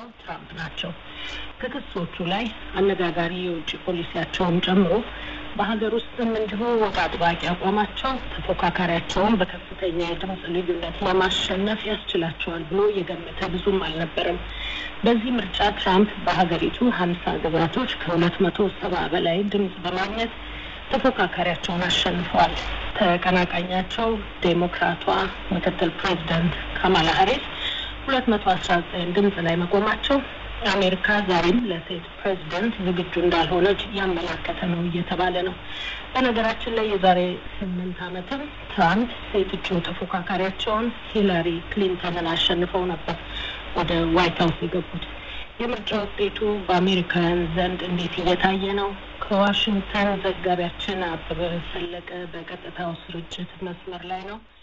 ዶናልድ ትራምፕ ናቸው። ከክሶቹ ላይ አነጋጋሪ የውጭ ፖሊሲያቸውን ጨምሮ በሀገር ውስጥም እንዲሁ ወግ አጥባቂ አቋማቸው ተፎካካሪያቸውን በከፍተኛ የድምፅ ልዩነት ለማሸነፍ ያስችላቸዋል ብሎ የገመተ ብዙም አልነበረም። በዚህ ምርጫ ትራምፕ በሀገሪቱ ሀምሳ ግዛቶች ከሁለት መቶ ሰባ በላይ ድምፅ በማግኘት ተፎካካሪያቸውን አሸንፈዋል። ተቀናቃኛቸው ዴሞክራቷ ምክትል ፕሬዚዳንት ካማላ ሀሪስ ሁለት መቶ አስራ ዘጠኝ ድምፅ ላይ መቆማቸው አሜሪካ ዛሬም ለሴት ፕሬዚደንት ዝግጁ እንዳልሆነች ያመላከተ ነው እየተባለ ነው። በነገራችን ላይ የዛሬ ስምንት ዓመትም ትራምፕ ሴት እጩ ተፎካካሪያቸውን ሂላሪ ክሊንተንን አሸንፈው ነበር ወደ ዋይት ሀውስ የገቡት። የምርጫ ውጤቱ በአሜሪካውያን ዘንድ እንዴት እየታየ ነው? ከዋሽንግተን ዘጋቢያችን አበበ ፈለቀ በቀጥታው ስርጭት መስመር ላይ ነው።